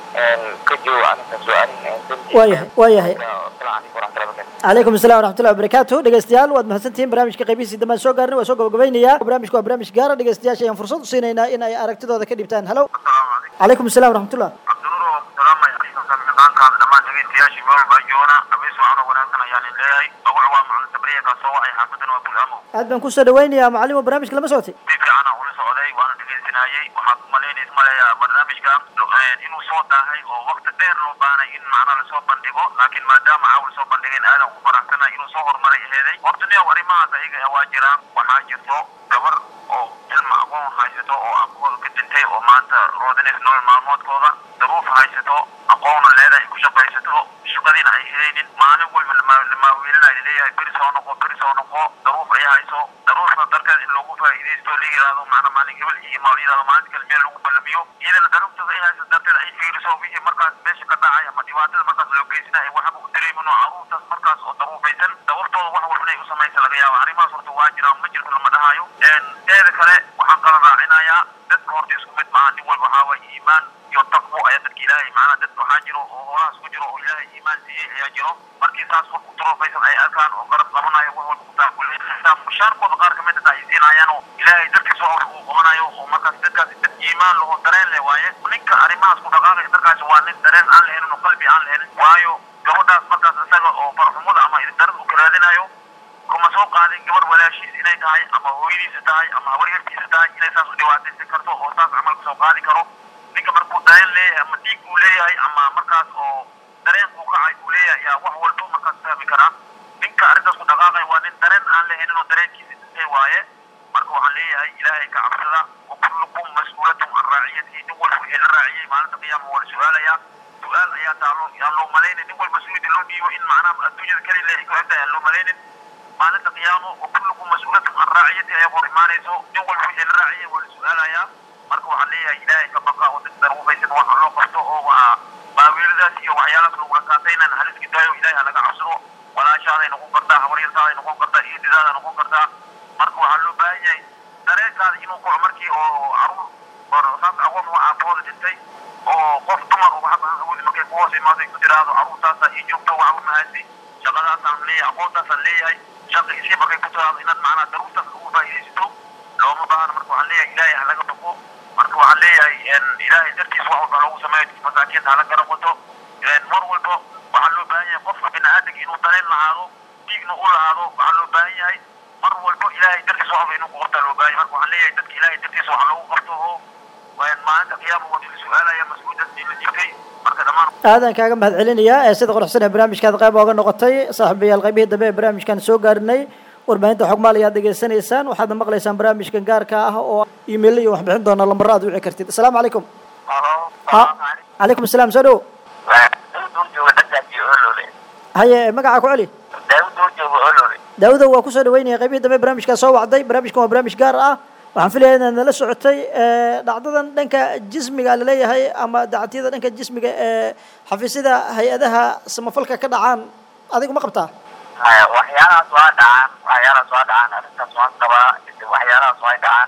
ka joogo arrintaas waa arrin dembi waayahay waayahay asalaamu calaykum waraxmatullahi wabarakatu calaykum assalam waraxmatullahi wabarakaatu dhegeystayaal waad mahadsantihiin barnaamijka qaybihiisii dambaan soo gaarnay waa soo gabagabaynayaa barnaamijku waa barnaamij gaara dhegeystayaasha ayaan fursad u siinaynaa in ay aragtidooda ka dhibtaan halo calaykum assalam waraxmatullah cabdinuuro salaamaya miqaankaada dhammaan dhegeystayaashii meel walba joona abeys waxaan oo wanaagsan ayaan leeyahay magacu waa macalin sabriya kaa soo wacay xaafadan waa bulamo aad baan kusoo dhawaynayaa macalimo barnaamijka lama socotay si fiican aan ula socday waana dhegeysanayay waxaad umalaynaysa maleeyaa barnaamijka inuu soo daahay oo waqti dheer loo baanay in macnaha lasoo bandhigo laakiin maadaama caawa lasoo bandhigeen aadan ku faraxsana inuu soo horumaray aheeday horta niyow arrimahaas ayaga waa jiraan waxaa jirto gabar oo ilma aqoon haysato oo aqooda ka dhintay oo maanta roodinaysa nolol maalmoodkooda daruuf haysato aqoona leedahay ku shaqaysato shaqadiina ay helaynin maalin walba lamaawiilina ay leeyahay beri soo noqo beri soo noqo daruuf ay hayso daruufna darteed in loogu faa'iidaysto la yidhaahdo macna maalin hebel iyo maal yidhahdo maalin kale meel lagu ballamiyo iyadana daruuftada ay hayso darteed ay fiiriso wixii markaas meesha ka dhacay ama dhibaatada markaas loo geysanaya waxba u dareemin oo caruurtaas markaas oo daruufaysan dawartooda wax walba inay u samaysa laga yaaba arrimahaas horta waa jiraan ma jirto lama dhahayo teeda kale waxaan kala raacinayaa dadka horta isku mid maaha nin walba waxaa waaye iimaan iyo taqwo ayaa dadka ilaahay macnaha dad waxaa jiro oo hoolahaas ku jiro oo ilaahay iimaan siiyey ayaa jiro markii saas qofku daruufaysan ay arkaan oo garab qabanayo wax walba kutaakulay mushaarkooda qaar kamid ah ay siinayaan oo ilaahay dartiis wax walba uu qabanayo oo markaas dadkaasi dad iimaan laho dareen leh waaye ninka arrimahaas ku dhaqaaqaya dadkaasi waa nin dareen aan lahelin oo qalbi aan lahelin waayo gabadhaas markaas isaga oo farxumada ama darad uu karaadinayo kuma soo qaadin gabar walaashiis inay tahay ama hooyadiisa tahay ama habaryartiisa tahay inay saas u dhibaataysan karto oo saas camal kasoo qaadi karo ninka markuu dareen leeyahay ama diig uu leeyahay ama markaas oo dareen uu kacay uu leeyahay yaa wax walba markaas fahmi karaa ninka arrintaas ku dhaqaaqaya waa nin dareen aan lahayn oo dareenkiisa dhintay waaye marka waxaan leeyahay ilaahay ka cabsada wa kullukum mas-uulatun can raaciyatihi nin walba wixii la raaciyay maalinta qiyaama waa la su-aalayaa su-aal ayaa taalo yaan loo malaynin nin walba suudi loo dhiibo in macnaha adduunyada kale ilaahay ku egtahay aan loo malaynin maalinta qiyaamo wa kullukum mas-uulatun can raaciyatihi ayaa hor imaanayso nin walba wixii la raaciyay waa la su-aalayaa marka waxaan leeyahay ilaahay ka baqa oo dad daruufaysan waxa loo qabto oo waa baaweeladaas iyo waxyaalahaas lagu rakaataynan haliski daayo ilaahay halaga cabsado walaashaaday noqon kartaa habaryartaaday noqon kartaa iididaada noqon kartaa marka waxaa loo baahan yahay dareenkaada inuu kaco markii oo caruur saas aqoon waa aabahooda dhintay oo qof dumar oo waxba aan awoodi markay ku hoos imaado ay ku tiraahdo caruurtaasa ii joogto waxba mahadsi shaqadaasaan leeyahay aqoontaasaan leeyahay shaqa isii markay ku tiraahdo inaad macnaha daruurtaas ugu faa'iidaysato looma baahna marka waxaan leeyahay ilaahay halaga baqo marka waxaan leeyahay ilaahay dartiis wax walba loogu sameeyo masaakiinta hala garab wato mar walba waxaa loo baahan yahay qofka bini-aadanka inuu dareen lahaado dhiigna u lahaado waxaa loo baahan yahay mar walba ilaahay dartiis wax walba inuu ku qabtaa loo baahan yahay marka waxaan leeyahay dadka ilaahay dartiis wax loogu qabto oo maalinta qiyaama waa la su-aalaya mas-uuliyadaas la jirtay marka dhammaan aadan kaaga mahad celinayaa ee sida quruxsan ee barnaamijkaad qayb ooga noqotay saaxiibayaal qaybihii dambe ee barnaamijkan soo gaarinay warbaahinta xogmaal ayaad dhegeysanaysaan waxaadna maqlaysaan barnaamijkan gaarka ah oo iimayl iyo waxbixin doona lambaro aad wici kartid asalaamu calaykum halo ha calaykum asalaam soo dhow daawud jooga dhagaaji olole haye magaca ku celi daawud oo jooga olole daawudow waa kusoo dhaweynaya qaybihii dambe barnaamijkaa soo wacday barnaamijkan waa barnaamij gaar ah waxaan filayaa inaad nala socotay dhacdadan dhanka jismiga laleeyahay ama dacatiyada dhanka jismiga ee xafiisyada hay-adaha samafalka ka dhacaan adigu ma qabtaa waxyaalahaas waa dhacaan waxyaalahaas waa dhacaan arrintaas waan qabaa waxyaalahaas waa dhacaan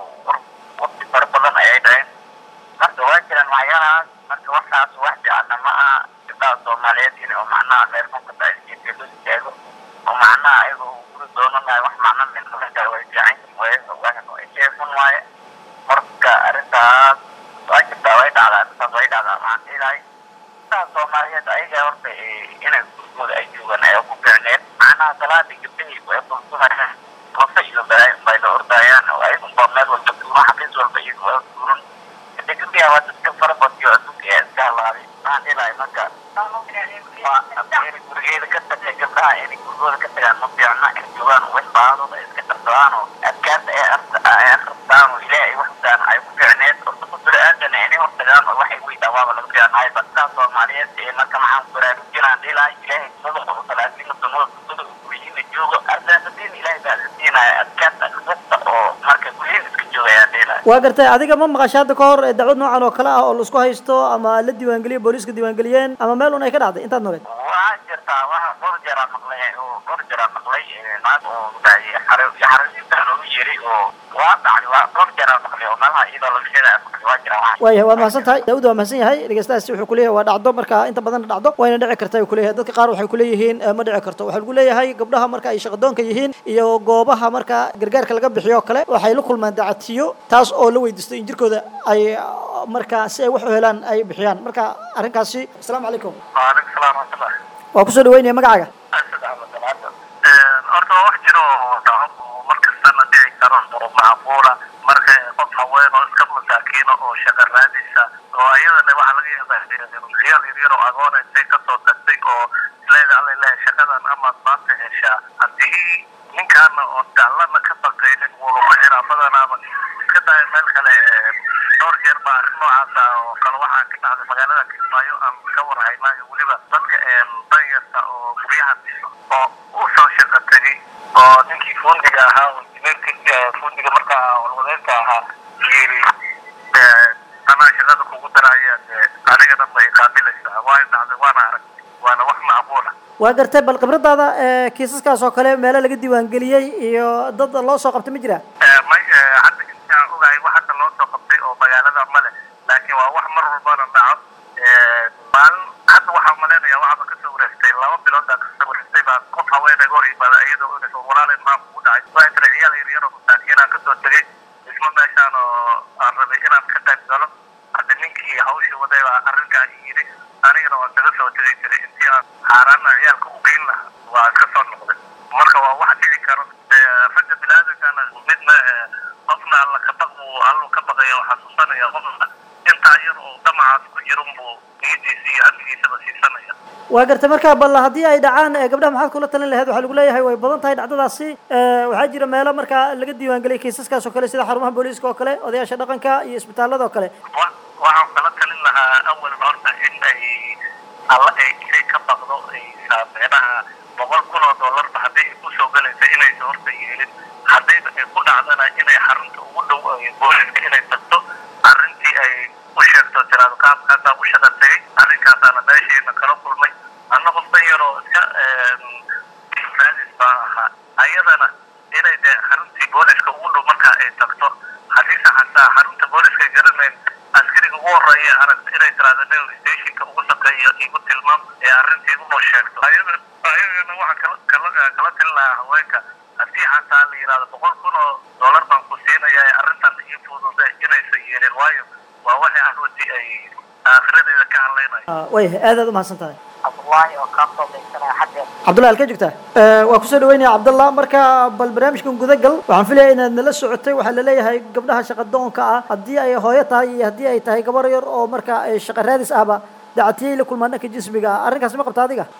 waqti fara badan ayay dhaceen marka waa jiraan waxyaalahaas marka waxaas wax fiicanna ma aha gabdhaha soomaaliyeed in oo macnaha meel xunka jiirka loo istaago oo macnaha ayaga guri doonanayo wax macna minmada way fiican yihiin xun waaye marka arrintaas waa jirtaa way dhacdaa arrintaas way dhacdaa waxaan dhihilahay gabdhaha soomaaliyeed ayaga horta hadda gabdhahii way burburayaan qofa iyo balaayo bay la ordayaan oo ayagunba meel walba duuro xafiis walba iyagu waa duuran hade gabdhiha waa dadka farabadiyo adduunka ee iska halaaday maxaan dhilahay marka waa gurigeeda ka tagtay gabdhaha inay gurigooda ka tagaan ma fiicna in joogaan wax baadooda iska darsadaan oo adkaanta ee akhristaan oo ilaahay wax daan ay ku fiicneed oo dadka bini-aadana inay hortagaan oo waxay weydaan waaba laga fiicnahay badkaa soomaaliyeed ee marka maxaan ku baraarujinaan dhilahay ilaahay sunada oo salaadiina sunada sunada guryihiina joogo arsaaqadiin ilaahay baa la siinaya adkaanta akhrista oo marka guryihiin iska joogayaan dhilahay waa gartay adiga ma maqasha hadda ka hor ee dacwad noocan oo kale ah oo laisku haysto ama la diiwaangeliyey booliiska diiwaangeliyeen ama meel un ay ka dhacday intaad nogeed waxaa jirtaa waxa dhowr jeeraa maqlay oo dhowr jeeraa maqlay naag oo dhahay xare xarasiinta loogu yeeray oo waa dhacday waa dhowr jeeraa maqlay oo meelaha iyadoo laga sheegaya maqlay waa jira waxa waayahay waa mahadsan tahay daawud waa mahadsan yahay dhegeystahaasi wuxuu kuleeyahay waa dhacdo marka inta badan dhacdo wayna dhici karta ayuu kuleeyahay dadka qaar waxay kuleeyihiin eh, ma dhici karto waxaa lagu leeyahay gabdhaha marka ay shaqadoonka yihiin iyo goobaha marka gargaarka laga bixiyo oo kale waxay la kulmaan dacatiyo taas oo la weydiisto in jirkooda ay ah, marka si ay wax u helaan ay bixiyaan marka arrinkaasi asalaamu calaykum waalaikum salaam waraxmatullah waa kusoo dhaweynaya magacaaga asad axmed alcadda horta waa wax jiro oo dhaco oo mar kastana dhici karo oo macquula marka qof haween oo iska masaakiina oo shaqa raadaysa oo ayadana waxaa laga yaabaa khiyaal yaryar oo agoona intay kasoo tagtay oo isleeda alla ilahay shaqadan amaad maanta heshaa haddii ninkaana oo dallana ka baqaynin wuu lagu xiraa badanaaba iska daaya meel kale ee, dhowr jeer baa arrin noocaasa oo kale waxaa ka dhacday magaalada kismaayo aan ka warhaynaayo weliba dadka een danyarta oo guryaha dhiso oo u soo shaqo tegay oo ninkii fundiga ahaa oo injineerka fundiga markaa walwadeynka ahaa yiri ee, anaa shaqada kugu daraya dee aniga dhan bay qaabilaysaa waa dhacday waana arag waana wax macquula waa gartay bal khibradaada ee kiisaskaas oo kale meelo laga diiwaangeliyey iyo dad loo soo qabtay ma jira may hadda intaan ogahay wax hadda loo soo qabtay oo magaalada male laakiin waa wax mar walbana dhaco maalin hadda waxaa malaynayaa waxba kasoo wareegtay laba biloodaa kasoo wareegtay baa qof haweenayga hor yimaada iyadoo inaysa walaalay maxaa kugu dhacay waa tira ciyaal yaryar oo masaakiinaan kasoo tegay isma meeshaan oo aan rabay inaan ka qayb galo hadda ninkii hawshii waday baa arrinkaa yidhi anigana waan kaga soo tegay jiray intii aan xaaraana ciyaalka u geyn lahaa waa iska soo noqday marka waa wax dhici karo dee ragga biniaadamkana midna eh, qofna alla ka baq buu allu ka baqaya oo xasuusanaya qofna intaa yar oo damacaas ku jiran buu niyadiisa iyo amnigiisaba siisanaya waa gartay marka bal haddii ay dhacaan ee, gabdhaha maxaad kula talin lahayd waxaa lagu leeyahay way badan tahay dhacdadaasi ee, waxaa jira meelo marka laga diiwaangeliyay kiisaskaas oo kale sida xarumaha booliiska oo kale odayaasha dhaqanka iyo isbitaalada oo kale wa- waxaan kala talin lahaa awalan horta in ay alla ay inay ka baqdo ay saameynaha boqol kun oo dollarba hadday ay kusoo galaysa inaysa horta yeelin haddayba ay ku dhacdana inay xarunta ugu dhow ay booliska inay tagto arrintii ay u sheegto tiraado qaabkaasaa u shaqa tegay arrinkaasaana meeshiina kala kulmay anna qof dan yaroo iska raadis baa ahaa ayadana inay dee xaruntii booliska ugu dhow markaa ay tagto haddiise xataa xarunta booliska garanayn askariga ugu horeeya aragta inay tiraahdo nin stationka ugu shaqeeya igu tilmaam ee arrintii unoo sheegto ayada ayagana waxaa kala kala kala talin lahaa haweenka haddii xataa la yidhahdo boqol kun oo dollar baan ku siinaya ee arrintan ii fududa inaysan yeelin waayo waa waxay arrintii ay aakhiradeeda ka hadlaynayo Ah, waayahay aad aad u mahadsan tahay cabdullaahi oo kaa soo daysanaya xaggeed cabdullahi halkee joogtaa Eh, waa kusoo dhaweynaya cabdallah marka bal barnaamijkan guda gal waxaan filaya inaad nala socotay waxaa laleeyahay gabdhaha shaqadoonka ah haddii ay hooyo tahay iyo haddii ay tahay gabar yar oo marka ay shaqa raadis ahba dacatiyay la kulmaan dhanka jismiga ah arrinkaas ma qabta adiga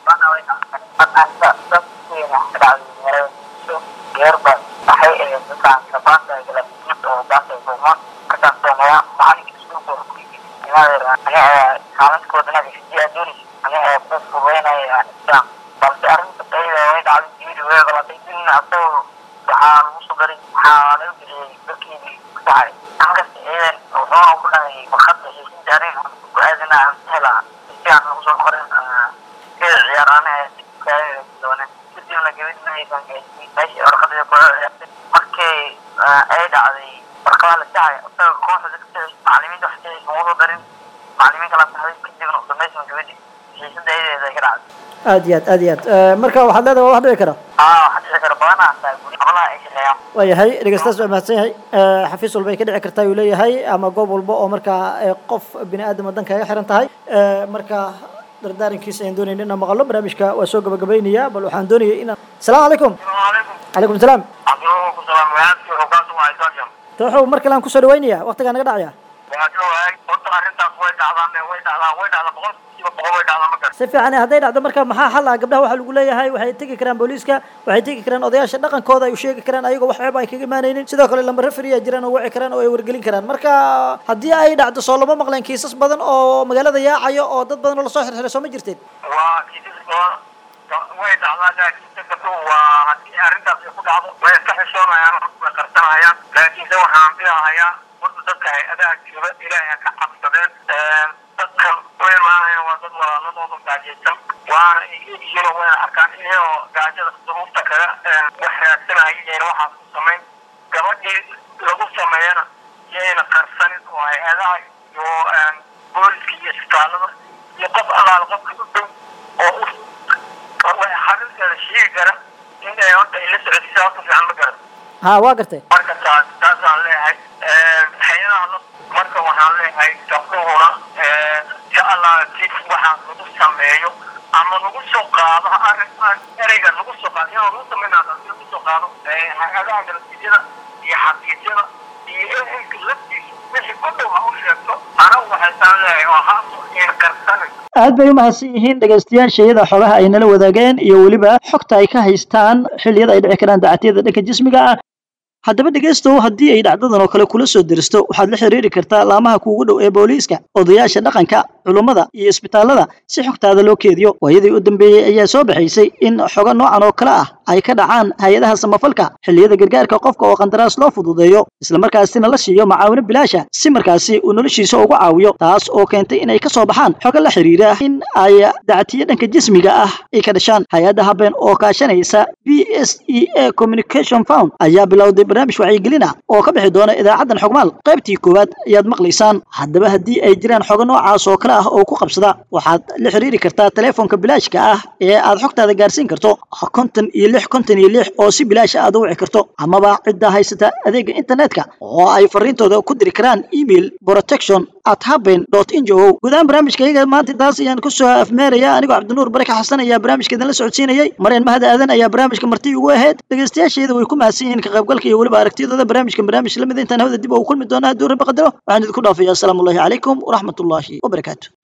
geerba waxay ahayd dadkaan sabaanta galabtiis oo baanta kulmaan markaan soomeeya macalinka iskuulka oo aniga kaalinkoodana hisiyaa doonaysa aniga ku fugeynaya islaam balse arrinta ayada way dhacday diiri way galatay din asagoo waxaa lagu soo daray waxaa laga bixiyey dadkii ku dhacay ankasta ciidan wuxuuna ku dhahay warqadda heshiisa arin ku aadina aan helaa si aan lagu soo qorin keda ciyaaraana doone kadibna gabadhaysan meeshii warqadda ku ciyaartay markii ay dhacday warqadaa la sacay isaga kooxda dadka macalimiinta wax soo soo darin macalimiin kala saxday kadibna u dambaysan gabadhi xiisada ayadeeda ay ka dhacday aad iyo aad aad iyo aad Eh, marka waxaad leedahay waa wax dhici kara aa waxaa dhici kara badanaa taa guri qablaha ay shaqeeyaan waayahay dhegeystaas waa mahadsan yahay Eh, xafiis walba ay ka dhici kartaa ayuu leeyahay ama goob walba oo markaa eh, qof bini aadam waddan kaga xiran tahay Eh, marka dardaarankiisa ayaan doonayna inaan maqalno barnaamijka waa soo gabagabaynayaa bal waxaan doonayay inaan asalaamu calaykum calaykum calaykum salaam cabdiraxmaan ku salaam wadaadkii xukaantu waa isaashan tooxow mar kale aan kusoo dhawaynayaa waqtigaa naga dhacaya waa ka waayay horta arrintaas way dhacdaan way dhacdaan way dhacdaan boqolkiiba boqol way dhacdaan ma garan si fiican hadday dhacdo marka maxaa xal ah gabdhaha waxaa lagu leeyahay waxay tegi karaan booliiska waxay tegi karaan odayaasha dhaqankooda ay u sheegi karaan ayagoo wax ceeb ay kaga imaanaynin sidoo kale lamba referi ay jiraan oo wici karaan oo ay wargelin karaan marka haddii ay dhacdo soo lama maqleen kiisas badan oo magaalada yaacayo oo dad badan oo lasoo xirxiray soo ma jirteen waa kiisas badan way dhacdaa laakiinse gabdhuhu waa haddii arrintaas ay ku dhacdo way iska xishoonayaan way qarsanayaan laakiinse waxaan filahayaa horta dadka hay-adaha jooga ilaahay ha ka cabsadeen dadkan u imaanayaan waa dad walaaladooda gaajaysan waana iyihiin wayna arkaan iyagoo gaajada duruufta kaga wax raadsanayeen waxaas ku samayn gabadhii lagu sameeyana yayna qarsanin oo hay-adaha iyo booliska iyo isbitaalada iyo qof allaala qofka u dhow oo u xarinteeda sheegi kara in ay horta ay la socodsiisa horta fiican ma garan ha waa gartay marka taas taasaan leeyahay hay-adaha la marka waxaan leeyahay gabdhuhuna insha allah si waxaan lagu sameeyo ama lagu soo qaado arrin ereyga lagu soo qaado iyadoo lagu sameynaa lagu soo qaado hay-adaha nabadgelyada iyo xafiisyada iyo ehelka laftiisa wixii ku dhow ha u sheegto anagu waxaysaan leeyahay oo ha in qarsanin aad bay u mahadsan yihiin dhegaystayaasha iyada xogaha ay nala wadaageen iyo weliba xogta ay ka haystaan xilliyada ay dhici karaan dacatiyada dhanka jismiga ah haddaba dhegaystow haddii ay dhacdadan oo kale kula soo deristo waxaad la xiriiri kartaa laamaha kuugu dhow ee booliiska odayaasha dhaqanka culummada iyo isbitaallada si xogtaada loo keediyo waayadii u dambeeyey ayaa soo baxaysay in xogo noocan oo kale ah ay ka dhacaan hay-adaha samafalka xilliyada gargaarka qofka oo qandaraas loo fududeeyo islamarkaasina la siiyo macaawino bilaasha si markaasi uu noloshiisa ugu caawiyo taas oo keentay inay ka soo baxaan xogo la xiriira in ay dactiyo dhanka jismiga ah ay ka dhashaan hay-adda habeen oo kaashanaysa b s e a communication found ayaa bilowday barnaamij wacyigelin ah oo ka bixi doona idaacaddan xogmaal qaybtii koowaad ayaad maqlaysaan haddaba haddii ay jiraan xogo noocaas oo kale ah oo ku qabsada waxaad la xiriiri kartaa telefoonka bilaashka ah ee aad xogtaada gaarsiin karto konton iyo lix konton iyo lix oo si bilaash aad u wici karto amaba cidda haysata adeega internetka oo ay fariintooda ku diri karaan email protection at haben dot injo gudahaan barnaamijka iyaga maanta taas ayaan kusoo afmeeraya anigoo cabdinuur baraka xasan ayaa barnaamijka idinla socodsiinayay mareen mahad aadan ayaa barnaamijka marti ugu ahayd dhegaystayaasheeda way ku mahadsan yihiin ka qaybgalka iyo weliba aragtiyadooda barnaamijkan barnaamij lamid intaan hawada dib ugu kulmi doona hadduu rabbi qadaro waxaan idinku dhaafaya asalaamu allahi calaykum waraxmatullaahi wabarakaatu